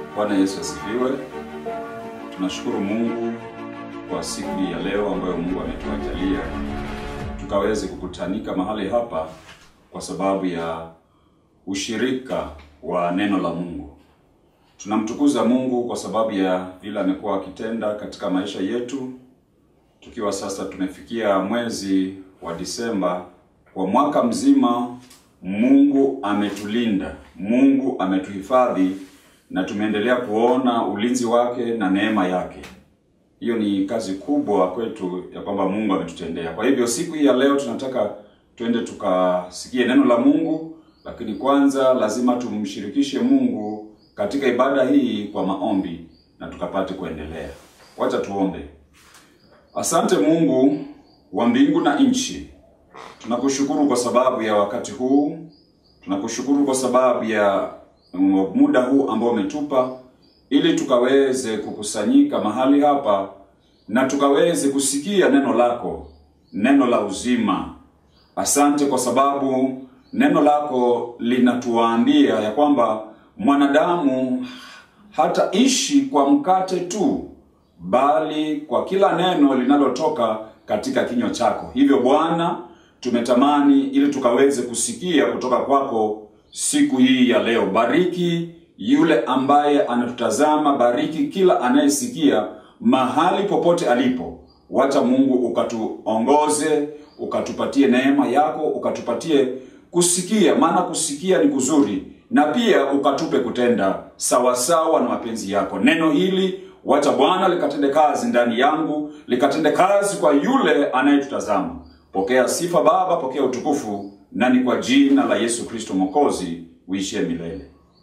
Bwana Yesu asifiwe. Tunashukuru Mungu kwa siku hii ya leo ambayo Mungu ametuajalia tukaweze kukutanika mahali hapa kwa sababu ya ushirika wa neno la Mungu. Tunamtukuza Mungu kwa sababu ya vile amekuwa akitenda katika maisha yetu, tukiwa sasa tumefikia mwezi wa Disemba. Kwa mwaka mzima Mungu ametulinda, Mungu ametuhifadhi na tumeendelea kuona ulinzi wake na neema yake. Hiyo ni kazi kubwa kwetu ya kwamba Mungu ametutendea. Kwa hivyo siku hii ya leo tunataka twende tukasikie neno la Mungu, lakini kwanza lazima tumshirikishe Mungu katika ibada hii kwa maombi na tukapate kuendelea. Wacha tuombe. Asante Mungu wa mbingu na nchi, tunakushukuru kwa sababu ya wakati huu, tunakushukuru kwa sababu ya muda huu ambao umetupa ili tukaweze kukusanyika mahali hapa na tukaweze kusikia neno lako, neno la uzima. Asante kwa sababu neno lako linatuambia ya kwamba mwanadamu hataishi kwa mkate tu, bali kwa kila neno linalotoka katika kinywa chako. Hivyo Bwana, tumetamani ili tukaweze kusikia kutoka kwako siku hii ya leo. Bariki yule ambaye anatutazama, bariki kila anayesikia mahali popote alipo. Wacha Mungu ukatuongoze, ukatupatie neema yako, ukatupatie kusikia, maana kusikia ni kuzuri, na pia ukatupe kutenda sawasawa na mapenzi yako. Neno hili wacha Bwana likatende kazi ndani yangu, likatende kazi kwa yule anayetutazama. Pokea sifa Baba, pokea utukufu, na ni kwa jina la Yesu Kristo Mwokozi uishie milele.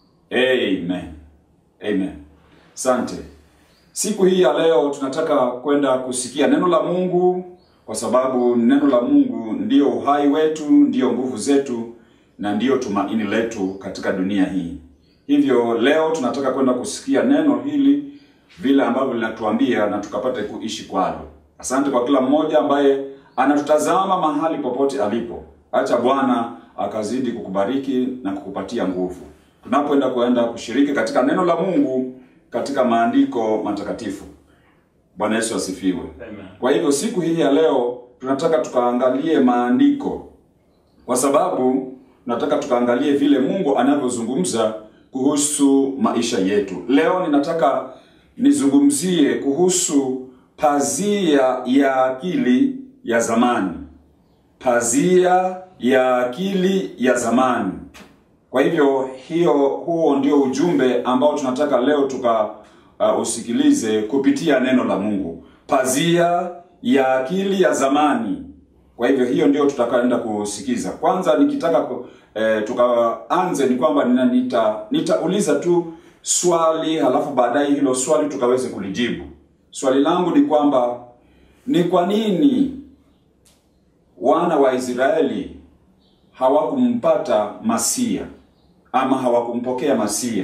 Amen. Amen. Sante. Siku hii ya leo tunataka kwenda kusikia neno la Mungu kwa sababu neno la Mungu ndiyo uhai wetu, ndiyo nguvu zetu na ndiyo tumaini letu katika dunia hii. Hivyo leo tunataka kwenda kusikia neno hili vile ambavyo linatuambia na tukapate kuishi kwalo. Asante kwa kila mmoja ambaye anatutazama mahali popote alipo. Acha Bwana akazidi kukubariki na kukupatia nguvu tunapoenda kuenda kushiriki katika neno la Mungu katika maandiko matakatifu. Bwana Yesu asifiwe. Amen. Kwa hivyo siku hii ya leo tunataka tukaangalie maandiko, kwa sababu tunataka tukaangalie vile Mungu anavyozungumza kuhusu maisha yetu. Leo ninataka nizungumzie kuhusu pazia ya akili ya zamani, pazia ya akili ya zamani. Kwa hivyo hiyo, huo ndio ujumbe ambao tunataka leo tuka uh, usikilize kupitia neno la Mungu, pazia ya akili ya zamani. Kwa hivyo hiyo ndio tutakaenda kusikiza. Kwanza nikitaka ku, eh, tukaanze ni kwamba nina- nita nitauliza tu swali, halafu baadaye hilo swali tukaweze kulijibu. Swali langu ni kwamba ni kwa nini wana wa Israeli hawakumpata Masia ama hawakumpokea Masia.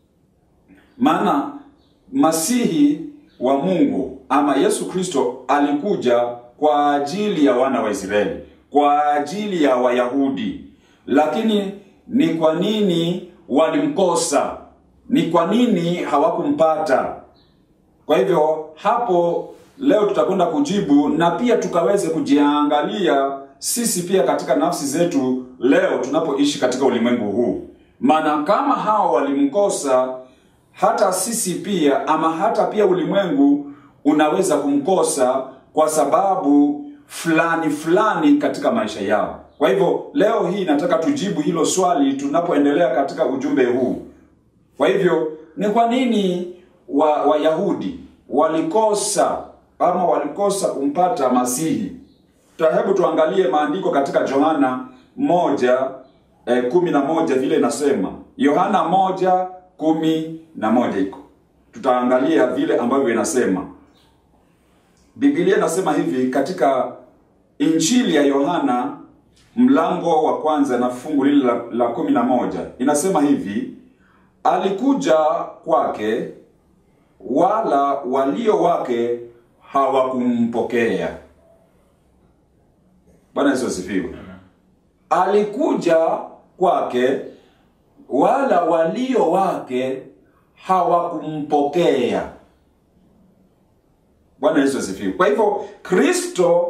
Maana Masihi wa Mungu ama Yesu Kristo alikuja kwa ajili ya wana wa Israeli, kwa ajili ya Wayahudi. Lakini ni kwa nini walimkosa? Ni kwa nini hawakumpata? Kwa hivyo hapo leo tutakwenda kujibu na pia tukaweze kujiangalia sisi pia katika nafsi zetu leo tunapoishi katika ulimwengu huu. Maana kama hao walimkosa, hata sisi pia ama hata pia ulimwengu unaweza kumkosa kwa sababu fulani fulani katika maisha yao. Kwa hivyo leo hii nataka tujibu hilo swali tunapoendelea katika ujumbe huu. Kwa hivyo ni kwa nini wa Wayahudi walikosa ama walikosa kumpata Masihi? Ta- Hebu tuangalie maandiko katika Yohana moja eh, kumi na moja vile inasema. Yohana moja kumi na moja iko, tutaangalia vile ambavyo inasema. Biblia inasema hivi katika Injili ya Yohana mlango wa kwanza na fungu lile la, la kumi na moja inasema hivi alikuja kwake wala walio wake hawakumpokea. Bwana Yesu asifiwe. Alikuja kwake wala walio wake hawakumpokea. Bwana Yesu asifiwe. Kwa hivyo Kristo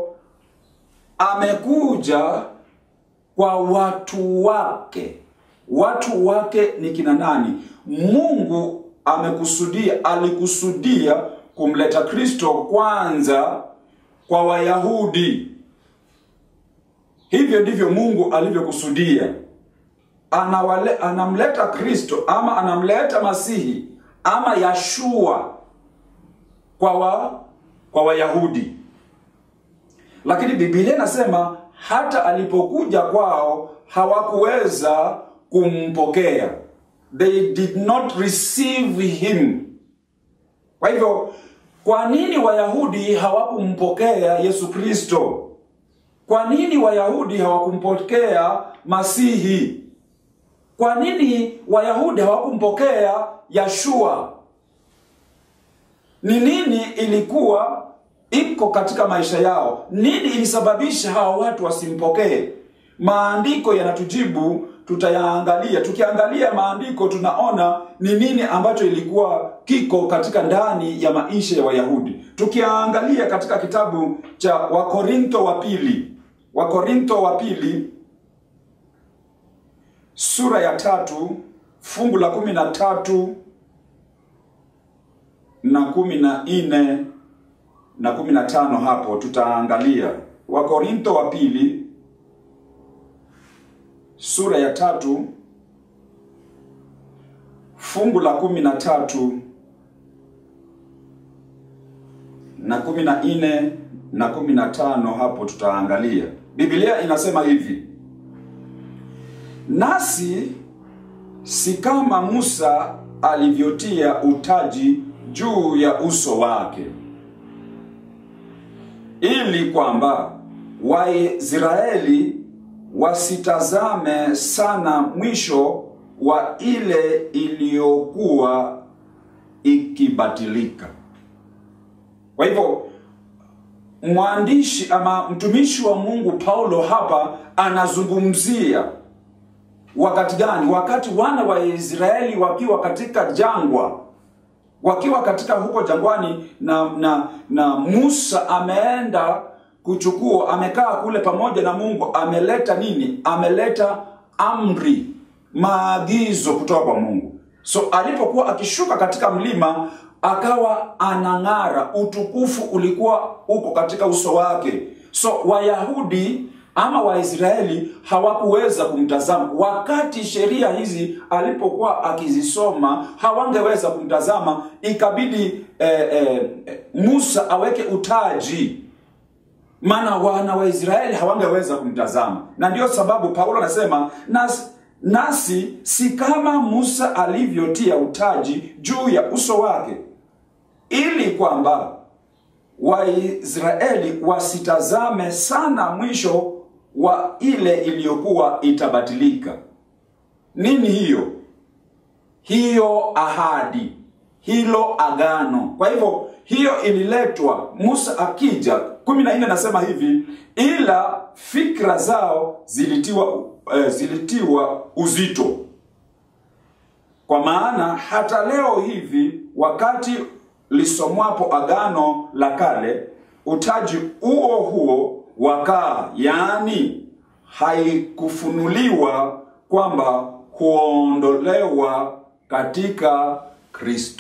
amekuja kwa watu wake. Watu wake ni kina nani? Mungu amekusudia, alikusudia kumleta Kristo kwanza kwa Wayahudi. Hivyo ndivyo Mungu alivyokusudia. Anawale, anamleta Kristo ama anamleta Masihi ama Yashua kwa wa, kwa Wayahudi, lakini Biblia inasema hata alipokuja kwao hawakuweza kumpokea, they did not receive him. Kwa hivyo, kwa nini Wayahudi hawakumpokea Yesu Kristo? Kwa nini Wayahudi hawakumpokea Masihi? Kwa nini Wayahudi hawakumpokea Yashua? Ni nini ilikuwa iko katika maisha yao? Nini ilisababisha hawa watu wasimpokee? Maandiko yanatujibu, tutayaangalia. Tukiangalia maandiko, tunaona ni nini ambacho ilikuwa kiko katika ndani ya maisha ya Wayahudi. Tukiangalia katika kitabu cha Wakorintho wa pili, Wakorintho wa pili sura ya tatu fungu la kumi na tatu na kumi na nne na kumi na tano hapo tutaangalia Wakorintho wa pili sura ya tatu fungu la kumi na tatu na kumi na nne na kumi na tano hapo tutaangalia. Biblia inasema hivi: nasi si kama Musa alivyotia utaji juu ya uso wake, ili kwamba Waisraeli wasitazame sana mwisho wa ile iliyokuwa ikibatilika. Kwa hivyo mwandishi ama mtumishi wa Mungu Paulo hapa anazungumzia wakati gani? Wakati wana wa Israeli wakiwa katika jangwa, wakiwa katika huko jangwani, na na na Musa ameenda kuchukua, amekaa kule pamoja na Mungu, ameleta nini? Ameleta amri, maagizo kutoka kwa Mungu. So alipokuwa akishuka katika mlima akawa anang'ara, utukufu ulikuwa uko katika uso wake. So Wayahudi ama Waisraeli hawakuweza kumtazama wakati sheria hizi alipokuwa akizisoma, hawangeweza kumtazama. Ikabidi eh, eh, Musa aweke utaji, maana wana wa Israeli hawangeweza kumtazama, na ndiyo sababu Paulo anasema nasi, nasi si kama Musa alivyotia utaji juu ya uso wake, ili kwamba Waisraeli wasitazame sana mwisho wa ile iliyokuwa itabatilika. Nini hiyo? Hiyo ahadi, hilo agano. Kwa hivyo hiyo ililetwa Musa akija, kumi na nne nasema hivi, ila fikra zao zilitiwa, eh, zilitiwa uzito, kwa maana hata leo hivi wakati lisomwapo agano la kale, utaji huo huo wakaa, yaani haikufunuliwa kwamba huondolewa katika Kristo.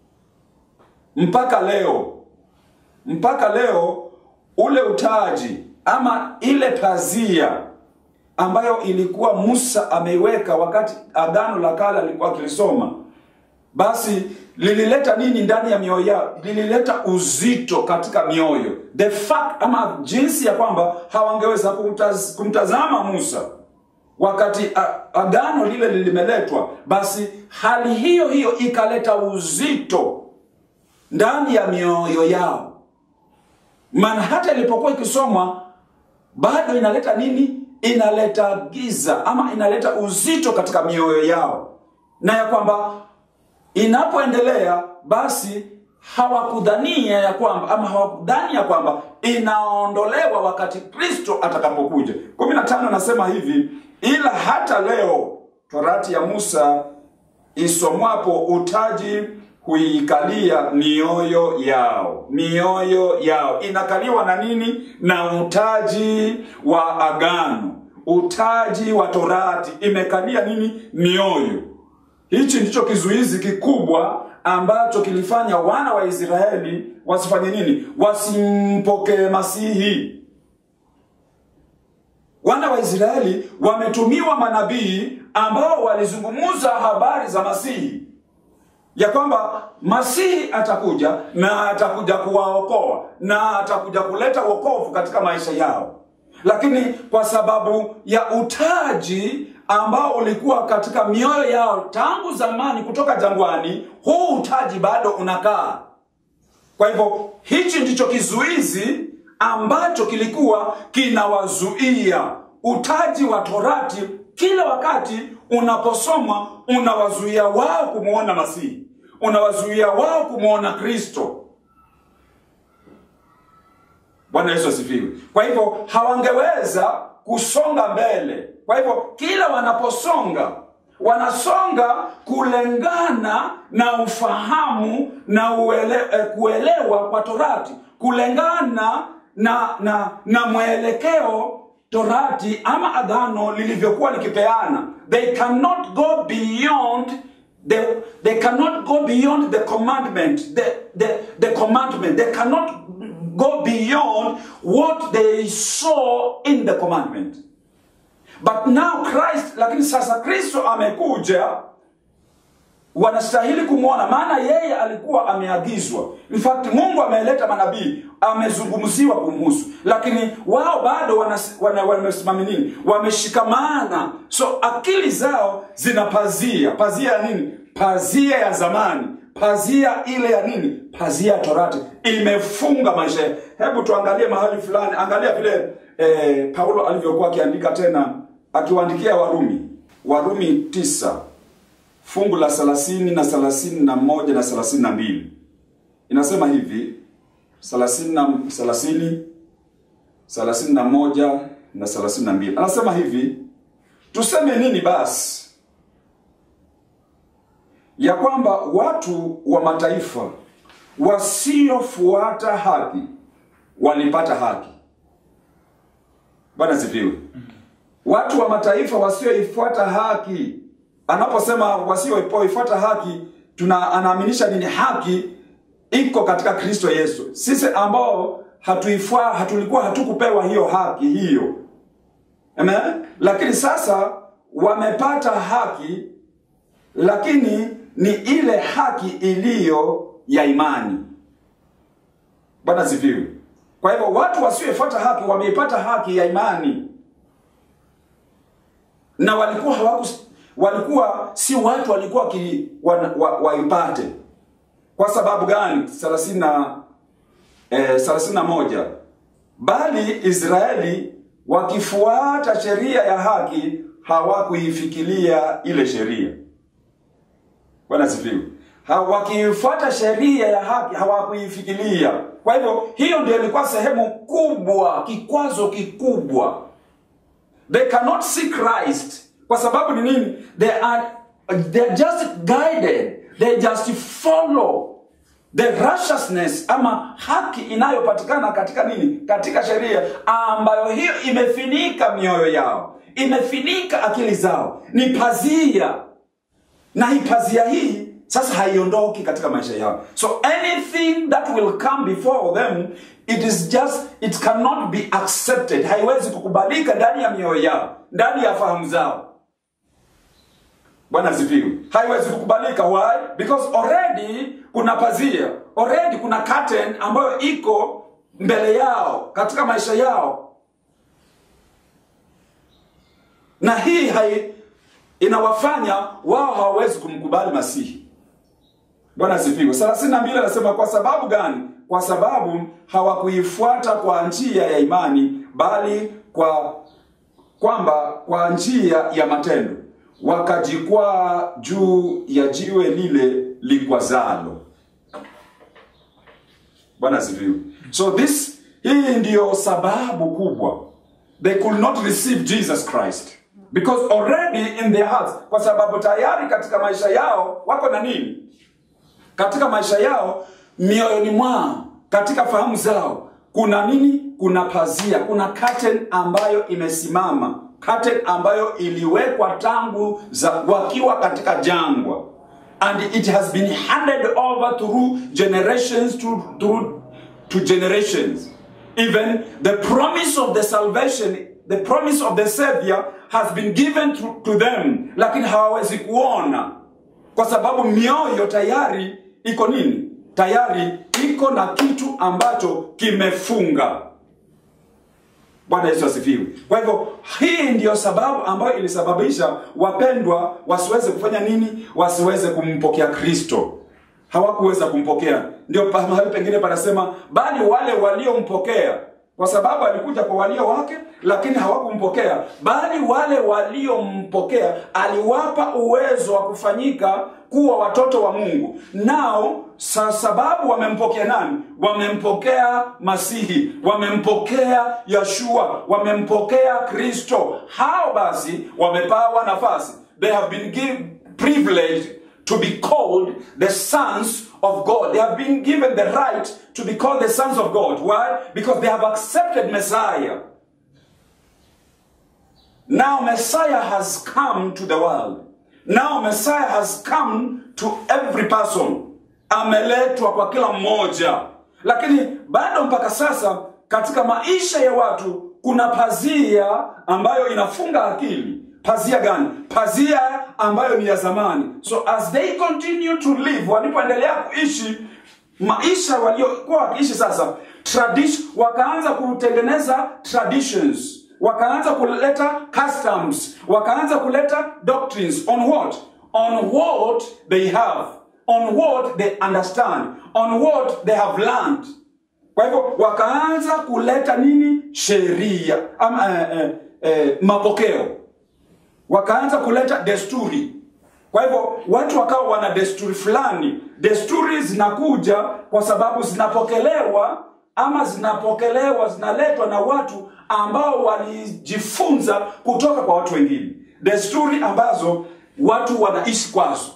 Mpaka leo, mpaka leo ule utaji ama ile pazia ambayo ilikuwa Musa ameiweka wakati agano la kale alikuwa akilisoma, basi lilileta nini ndani ya mioyo yao? Lilileta uzito katika mioyo, the fact ama jinsi ya kwamba hawangeweza kumtaz, kumtazama Musa wakati agano lile limeletwa. Basi hali hiyo hiyo ikaleta uzito ndani ya mioyo yao, maana hata ilipokuwa ikisomwa bado inaleta nini? Inaleta giza ama inaleta uzito katika mioyo yao, na ya kwamba inapoendelea basi hawakudhania ya kwamba ama hawakudhani ya kwamba inaondolewa wakati Kristo atakapokuja. kumi na tano anasema hivi, ila hata leo torati ya Musa isomwapo utaji huikalia mioyo yao. Mioyo yao inakaliwa na nini? Na utaji wa agano, utaji wa torati imekalia nini? Mioyo. Hichi ndicho kizuizi kikubwa ambacho kilifanya wana wa Israeli wasifanye nini? Wasimpokee Masihi. Wana wa Israeli wametumiwa manabii ambao walizungumza habari za Masihi, ya kwamba Masihi atakuja na atakuja kuwaokoa na atakuja kuleta wokovu katika maisha yao, lakini kwa sababu ya utaji ambao ulikuwa katika mioyo yao tangu zamani kutoka jangwani, huu utaji bado unakaa. Kwa hivyo hichi ndicho kizuizi ambacho kilikuwa kinawazuia. Utaji wa Torati kila wakati unaposomwa unawazuia wao kumwona Masihi, unawazuia wao kumwona Kristo. Bwana Yesu asifiwe. Kwa hivyo hawangeweza kusonga mbele. Kwa hivyo kila wanaposonga wanasonga kulengana na ufahamu na uele, eh, kuelewa kwa Torati, kulengana na na na mwelekeo Torati ama agano lilivyokuwa likipeana. They cannot go beyond they, they cannot go beyond the commandment the, the, the commandment they cannot go beyond what they saw in the commandment but now Christ lakini sasa Kristo amekuja wanastahili kumwona maana yeye alikuwa ameagizwa in fact mungu ameleta manabii amezungumziwa kumhusu lakini wao bado wamesimama wana, wana nini wameshikamana so akili zao zina pazia pazia ya nini pazia ya zamani pazia ile ya nini pazia ya torati imefunga maisha hebu tuangalie mahali fulani angalia vile eh, paulo alivyokuwa akiandika tena akiwaandikia warumi warumi tisa fungu la thelathini na thelathini na moja na thelathini na mbili inasema hivi thelathini na thelathini thelathini na moja na thelathini na mbili anasema hivi tuseme nini basi ya kwamba watu wa mataifa wasiofuata haki walipata haki bwana sifiwe watu wa mataifa wasioifuata haki anaposema wasioifuata haki tuna anaaminisha nini haki iko katika kristo yesu sisi ambao hatuifua hatulikuwa hatukupewa hiyo haki hiyo Amen? lakini sasa wamepata haki lakini ni ile haki iliyo ya imani bwana sifiwe kwa hivyo watu wasioifuata haki wameipata haki ya imani na walikuwa hawaku walikuwa si watu walikuwa waipate wa, wa kwa sababu gani thelathini na eh, thelathini na moja bali israeli wakifuata sheria ya haki hawakuifikiria ile sheria bwana sifiwe ha, wakifuata sheria ya haki hawakuifikiria kwa hivyo hiyo ndio ilikuwa sehemu kubwa kikwazo kikubwa they cannot see christ kwa sababu ni nini they are, they are just guided they just follow the righteousness ama haki inayopatikana katika nini katika sheria ambayo hiyo imefinika mioyo yao imefinika akili zao ni pazia na hii pazia hii sasa haiondoki katika maisha yao so anything that will come before them it is just it cannot be accepted haiwezi kukubalika ndani ya mioyo yao ndani ya fahamu zao bwana asifiwe haiwezi kukubalika why because already kuna pazia already kuna curtain ambayo iko mbele yao katika maisha yao na hii hai inawafanya wao hawawezi kumkubali masihi bwana asifiwe thelathini na mbili anasema kwa sababu gani kwa sababu hawakuifuata kwa njia ya imani bali kwa kwamba kwa njia ya matendo wakajikwaa juu ya jiwe lile likwazalo bwana asifiwe so this hii ndiyo sababu kubwa they could not receive jesus christ because already in their hearts kwa sababu tayari katika maisha yao wako na nini katika maisha yao mioyoni mwao katika fahamu zao kuna nini kuna pazia kuna curtain ambayo imesimama curtain ambayo iliwekwa tangu za wakiwa katika jangwa and it has been handed over through generations to, through, to generations even the promise of the salvation the promise of the savior has been given to, to them lakini hawawezi kuona kwa sababu mioyo tayari iko nini tayari iko na kitu ambacho kimefunga bwana yesu asifiwe kwa hivyo hii ndiyo sababu ambayo ilisababisha wapendwa wasiweze kufanya nini wasiweze kumpokea kristo hawakuweza kumpokea ndio pa- mahali pengine panasema bali wale waliompokea kwa sababu alikuja kwa walio wake lakini hawakumpokea bali wale waliompokea aliwapa uwezo wa kufanyika kuwa watoto wa mungu nao sa sababu wamempokea nani wamempokea masihi wamempokea yashua wamempokea kristo hao basi wamepawa nafasi they have been given privilege to be called the sons of God. They have been given the right to be called the sons of God. Why? Because they have accepted Messiah. Now Messiah has come to the world. Now Messiah has come to every person. Ameletwa kwa kila mmoja. Lakini bado mpaka sasa katika maisha ya watu kuna pazia ambayo inafunga akili. Pazia gani? Pazia ambayo ni ya zamani. So as they continue to live, walipoendelea kuishi maisha waliokuwa wakiishi sasa, tradition, wakaanza kutengeneza traditions, wakaanza kuleta customs, wakaanza kuleta doctrines on what? On what they have, on what they understand, on what they have learned. Kwa hivyo wakaanza kuleta nini? Sheria ama eh, eh, eh, mapokeo wakaanza kuleta desturi kwa hivyo watu wakawa wana desturi fulani desturi zinakuja kwa sababu zinapokelewa ama zinapokelewa zinaletwa na watu ambao walijifunza kutoka kwa watu wengine desturi ambazo watu wanaishi kwazo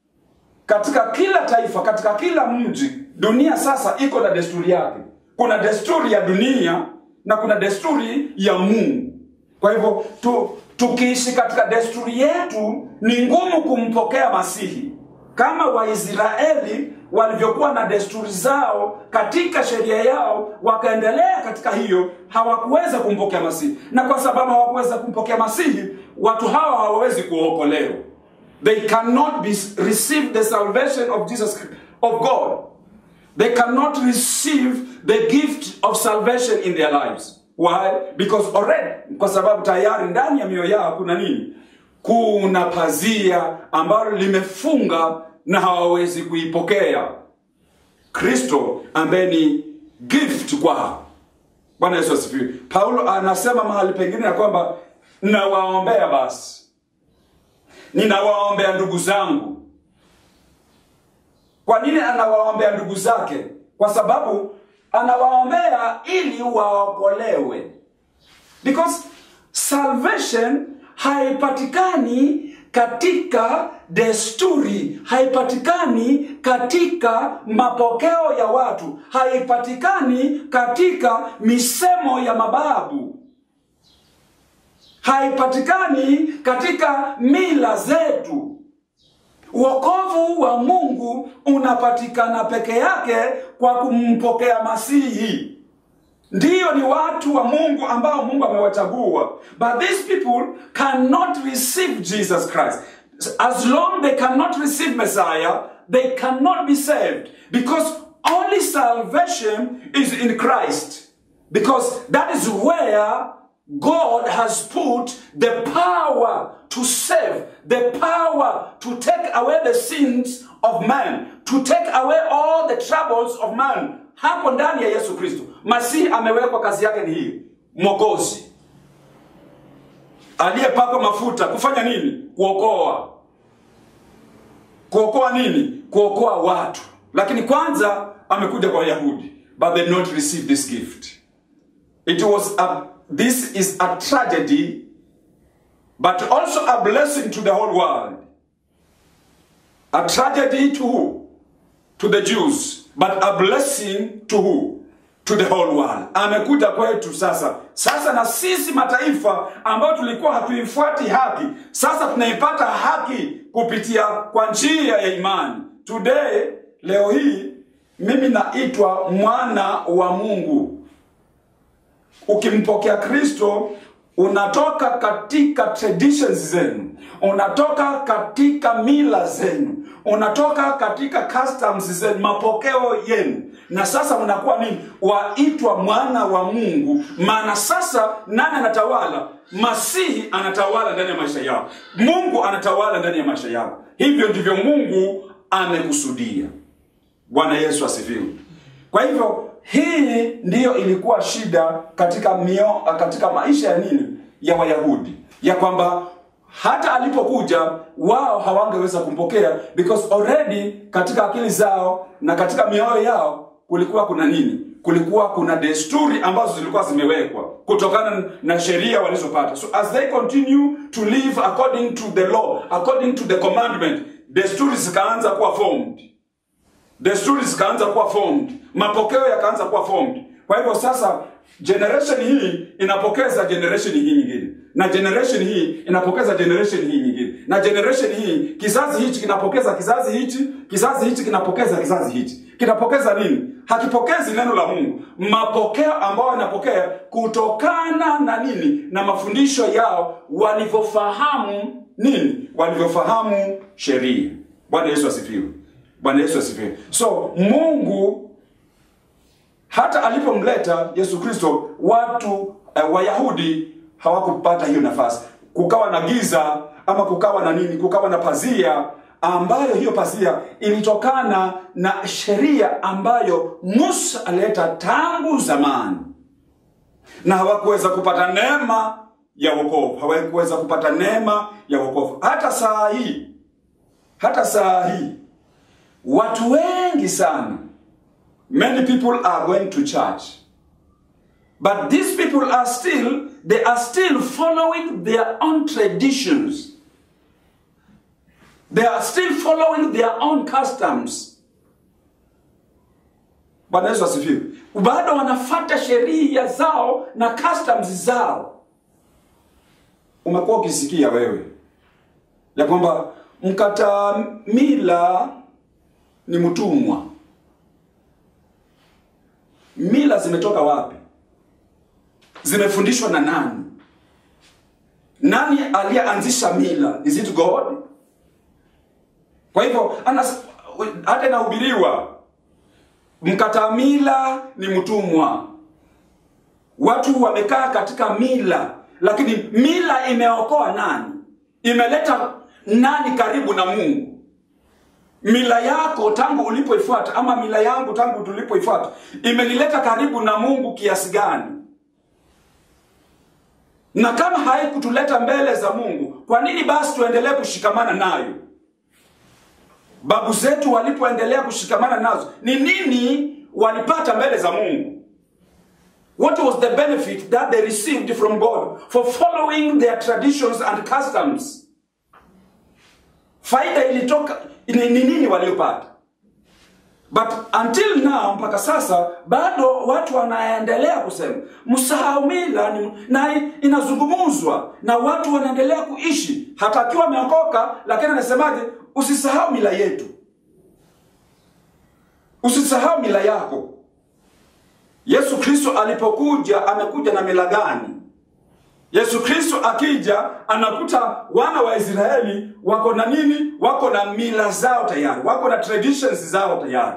katika kila taifa katika kila mji dunia sasa iko na desturi yake kuna desturi ya dunia na kuna desturi ya mungu kwa hivyo tu, tukiishi katika desturi yetu ni ngumu kumpokea masihi kama waisraeli walivyokuwa na desturi zao katika sheria yao wakaendelea katika hiyo hawakuweza kumpokea masihi na kwa sababu hawakuweza kumpokea masihi watu hawa hawawezi kuokolewa they cannot be, receive the salvation of jesus of god they cannot receive the gift of salvation in their lives why because already kwa sababu tayari ndani ya mioyo yao kuna nini kuna pazia ambalo limefunga na hawawezi kuipokea kristo ambaye ni gift kwao bwana yesu asifiwe paulo anasema mahali pengine ya kwamba nawaombea basi ninawaombea ndugu zangu kwa nini anawaombea ndugu zake kwa sababu anawaombea ili waokolewe because salvation haipatikani katika desturi haipatikani katika mapokeo ya watu haipatikani katika misemo ya mababu haipatikani katika mila zetu wokovu wa mungu unapatikana peke yake kwa kumpokea masihi ndiyo ni watu wa mungu ambao mungu amewachagua but these people cannot receive jesus christ as long they cannot receive messiah they cannot be saved because only salvation is in christ because that is where God has put the power to save, the power to take away the sins of man, to take away all the troubles of man. Hapo ndani ya Yesu Kristo, Masihi amewekwa, kazi yake ni hii, mwokozi aliyepakwa mafuta kufanya nini? Kuokoa. Kuokoa nini? Kuokoa watu. Lakini kwanza amekuja kwa Wayahudi, but they not receive this gift. It was a this is a tragedy but also a blessing to the whole world. A tragedy to who? To the Jews, but a blessing to who? To the whole world. Amekuja kwetu sasa. Sasa na sisi mataifa ambao tulikuwa hatuifuati haki, sasa tunaipata haki kupitia kwa njia ya imani. Today, leo hii mimi naitwa mwana wa Mungu. Ukimpokea Kristo unatoka katika traditions zenu, unatoka katika mila zenu, unatoka katika customs zenu, mapokeo yenu, na sasa unakuwa nini? Waitwa mwana wa Mungu. Maana sasa nani anatawala? Masihi anatawala ndani ya maisha yao, Mungu anatawala ndani ya maisha yao. Hivyo ndivyo Mungu amekusudia. Bwana Yesu asifiwe. Kwa hivyo hii ndiyo ilikuwa shida katika mio, katika maisha ya nini ya Wayahudi, ya kwamba hata alipokuja wao hawangeweza kumpokea because already katika akili zao na katika mioyo yao kulikuwa kuna nini? Kulikuwa kuna desturi ambazo zilikuwa zimewekwa kutokana na sheria walizopata. So as they continue to live according to the law, according to the commandment, desturi zikaanza kuwa formed desturi zikaanza kuwa formed, mapokeo yakaanza kuwa formed. Kwa hivyo sasa generation hii inapokeza generation hii nyingine, na generation hii inapokeza generation hii nyingine, na generation hii, kizazi hichi kinapokeza kizazi hichi, kizazi hichi kinapokeza kizazi hichi. Kinapokeza nini? Hakipokezi neno la Mungu, mapokeo ambayo yanapokea kutokana na nini? Na mafundisho yao walivyofahamu nini? Walivyofahamu sheria. Bwana Yesu asifiwe. Bwana Yesu asifiwe. So Mungu hata alipomleta Yesu Kristo, watu eh, Wayahudi hawakupata hiyo nafasi. Kukawa na giza ama kukawa na nini? Kukawa na pazia ambayo hiyo pazia ilitokana na sheria ambayo Musa alileta tangu zamani, na hawakuweza kupata neema ya wokovu, hawakuweza kupata neema ya wokovu. Hata saa hii, hata saa hii watu wengi sana many people are going to church but these people are still they are still following their own traditions they are still following their own customs bwana yesu asifiwe bado wanafata sheria zao na customs zao umekuwa ukisikia wewe ya kwamba mkata mila ni mtumwa. Mila zimetoka wapi? Zimefundishwa na nani? Nani aliyeanzisha mila? Is it God? Kwa hivyo anas, hata inahubiriwa mkata mila ni mtumwa. Watu wamekaa katika mila, lakini mila imeokoa nani? Imeleta nani karibu na Mungu? mila yako tangu ulipoifuata ama mila yangu tangu tulipoifuata imenileta karibu na Mungu kiasi gani? Na kama haikutuleta mbele za Mungu, kwa nini basi tuendelee kushikamana nayo? Babu zetu walipoendelea kushikamana nazo, ni nini walipata mbele za Mungu? What was the benefit that they received from God for following their traditions and customs? Faida ilitoka ni nini waliopata? But until now, mpaka sasa bado watu wanaendelea kusema msahau mila, na inazungumzwa na watu wanaendelea kuishi hata akiwa ameokoka, lakini anasemaje? Usisahau mila yetu, usisahau mila yako. Yesu Kristo alipokuja amekuja na mila gani? Yesu Kristo akija anakuta wana wa Israeli wako na nini? Wako na mila zao tayari, wako na traditions zao tayari.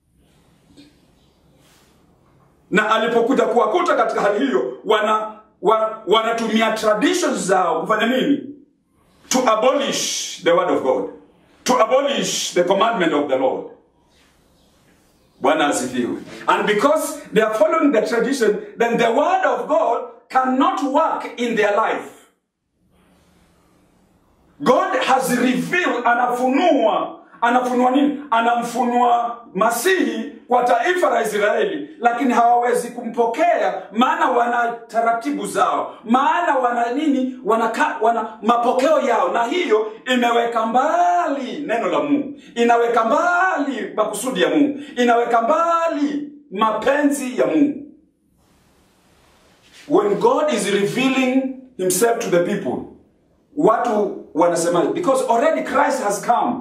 Na alipokuja kuwakuta katika hali hiyo, wana wa, wanatumia traditions zao kufanya nini? To abolish the word of God, to abolish the commandment of the Lord. Bwana asifiwe. And because they are following the tradition, then the word of God cannot work in their life. God has revealed, anafunua, anafunua nini anamfunua masihi kwa taifa la israeli lakini hawawezi kumpokea maana wana taratibu zao maana wana nini wana, wana mapokeo yao na hiyo imeweka mbali neno la mungu inaweka mbali makusudi ya mungu inaweka mbali mapenzi ya mungu when god is revealing himself to the people watu wanasema because already christ has come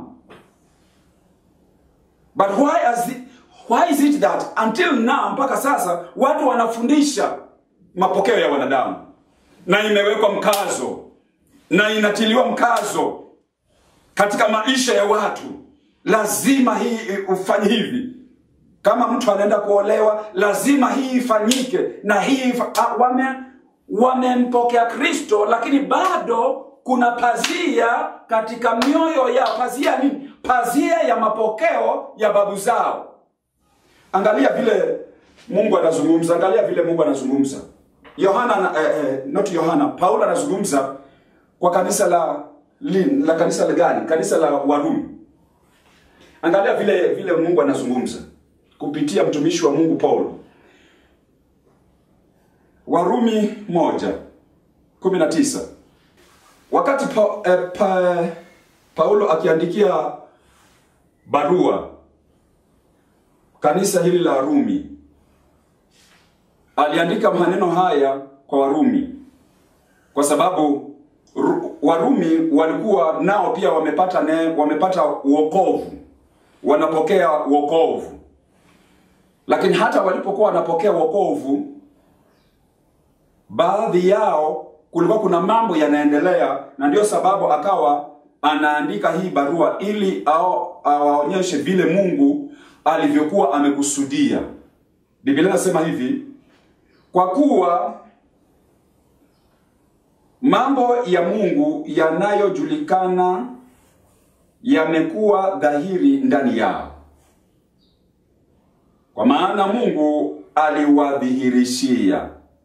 but why, has it, why is it that until now mpaka sasa watu wanafundisha mapokeo ya wanadamu na imewekwa mkazo na inatiliwa mkazo katika maisha ya watu lazima hii ufanye hivi kama mtu anaenda kuolewa lazima hii ifanyike na hii wame wamempokea kristo lakini bado kuna pazia katika mioyo ya pazia nini pazia ya mapokeo ya babu zao angalia vile mungu anazungumza angalia vile mungu anazungumza yohana eh, eh, not yohana paulo anazungumza kwa kanisa la lin, la kanisa la gani kanisa la warumi angalia vile vile mungu anazungumza kupitia mtumishi wa mungu paulo warumi moja kumi na tisa wakati pa, eh, pa, paulo akiandikia barua kanisa hili la rumi aliandika maneno haya kwa warumi kwa sababu Ru, warumi walikuwa nao pia wamepata ne, wamepata uokovu wanapokea uokovu lakini hata walipokuwa wanapokea wokovu baadhi yao kulikuwa kuna mambo yanaendelea na ndio sababu akawa anaandika hii barua ili awaonyeshe vile mungu alivyokuwa amekusudia biblia inasema hivi kwa kuwa mambo ya mungu yanayojulikana yamekuwa dhahiri ndani yao kwa maana mungu aliwadhihirishia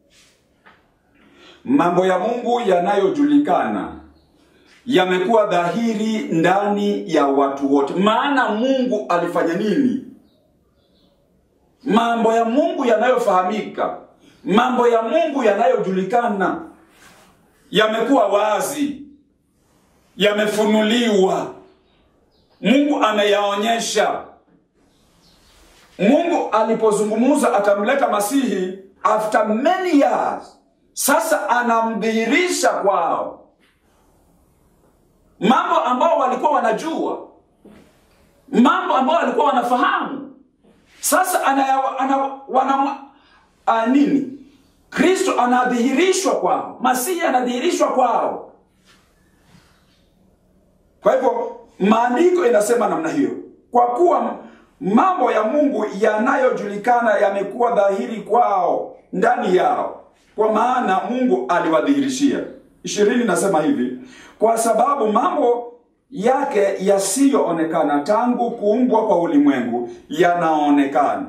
mambo ya mungu yanayojulikana yamekuwa dhahiri ndani ya watu wote maana mungu alifanya nini mambo ya mungu yanayofahamika mambo ya mungu yanayojulikana yamekuwa wazi yamefunuliwa mungu ameyaonyesha mungu alipozungumza atamleta masihi after many years sasa anamdhihirisha kwao mambo ambao walikuwa wanajua mambo ambao walikuwa wanafahamu sasa ana, ana, wana, a, nini kristo anadhihirishwa kwao masihi anadhihirishwa kwao kwa hivyo maandiko inasema namna hiyo kwa kuwa mambo ya mungu yanayojulikana yamekuwa dhahiri kwao ndani yao kwa maana mungu aliwadhihirishia ishirini nasema hivi kwa sababu mambo yake yasiyoonekana tangu kuumbwa kwa ulimwengu yanaonekana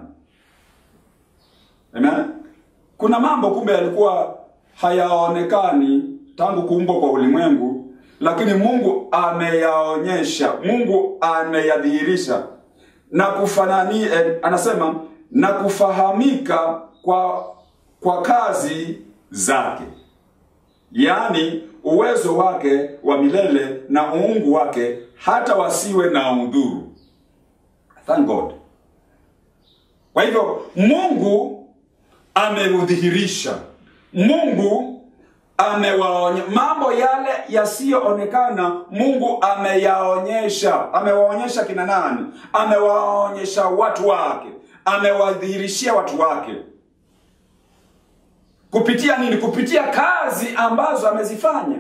amen kuna mambo kumbe yalikuwa hayaonekani tangu kuumbwa kwa ulimwengu lakini mungu ameyaonyesha mungu ameyadhihirisha na kufanani eh, anasema na kufahamika kwa kwa kazi zake yaani uwezo wake wa milele na uungu wake hata wasiwe na udhuru thank god kwa hivyo mungu ameudhihirisha mungu amewaonya mambo yale yasiyoonekana mungu ameyaonyesha amewaonyesha kina nani amewaonyesha watu wake amewadhihirishia watu wake kupitia nini kupitia kazi ambazo amezifanya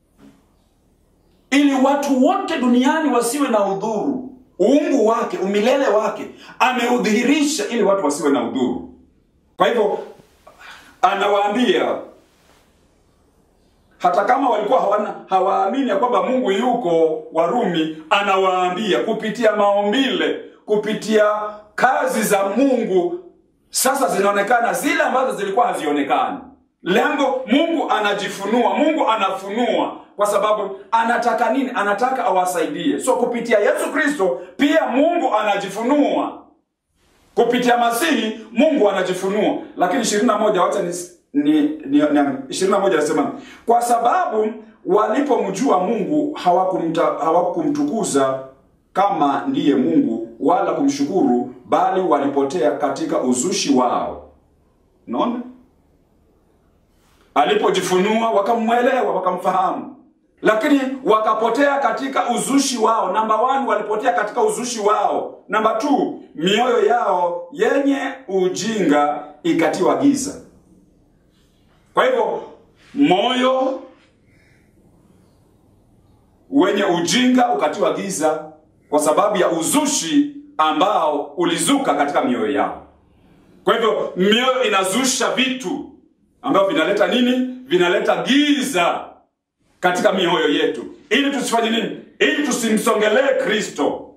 ili watu wote duniani wasiwe na udhuru uungu wake umilele wake ameudhihirisha ili watu wasiwe na udhuru kwa hivyo anawaambia hata kama walikuwa hawana hawaamini ya kwamba mungu yuko warumi anawaambia kupitia maumbile kupitia kazi za mungu sasa zinaonekana zile ambazo zilikuwa hazionekani lengo Mungu anajifunua, Mungu anafunua kwa sababu anataka nini? Anataka awasaidie. So kupitia Yesu Kristo pia Mungu anajifunua kupitia Masihi Mungu anajifunua. Lakini 21 wacha ni ni, ni, ni 21 anasema kwa sababu walipomjua Mungu hawakumta hawakumtukuza kama ndiye Mungu wala kumshukuru, bali walipotea katika uzushi wao. Unaona? Alipojifunua wakamwelewa, wakamfahamu, lakini wakapotea katika uzushi wao. Namba one, walipotea katika uzushi wao. Namba two, mioyo yao yenye ujinga ikatiwa giza. Kwa hivyo moyo wenye ujinga ukatiwa giza kwa sababu ya uzushi ambao ulizuka katika mioyo yao. Kwa hivyo mioyo inazusha vitu ambavyo vinaleta nini? Vinaleta giza katika mioyo yetu, ili tusifanye nini? Ili tusimsongelee Kristo.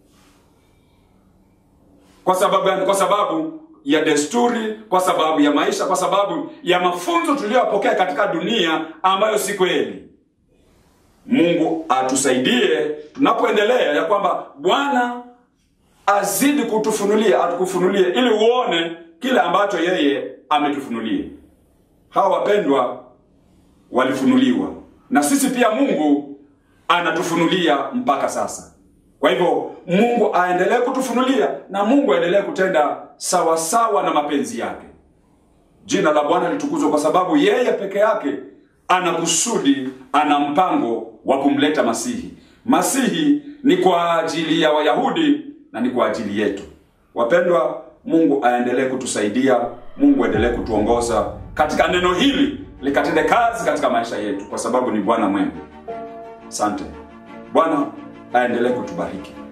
Kwa sababu gani? Kwa sababu ya desturi, kwa sababu ya maisha, kwa sababu ya mafunzo tuliyopokea katika dunia ambayo si kweli. Mungu atusaidie tunapoendelea, ya kwamba Bwana azidi kutufunulia, atukufunulie ili uone kile ambacho yeye ametufunulia. Hawa wapendwa walifunuliwa, na sisi pia Mungu anatufunulia mpaka sasa. Kwa hivyo Mungu aendelee kutufunulia na Mungu aendelee kutenda sawa sawa na mapenzi yake. Jina la Bwana litukuzwe, kwa sababu yeye peke yake ana kusudi, ana mpango wa kumleta Masihi. Masihi ni kwa ajili ya Wayahudi na ni kwa ajili yetu. Wapendwa, Mungu aendelee kutusaidia, Mungu aendelee kutuongoza katika neno hili likatende kazi katika maisha yetu, kwa sababu ni Bwana mwema. Asante. Bwana aendelee kutubariki.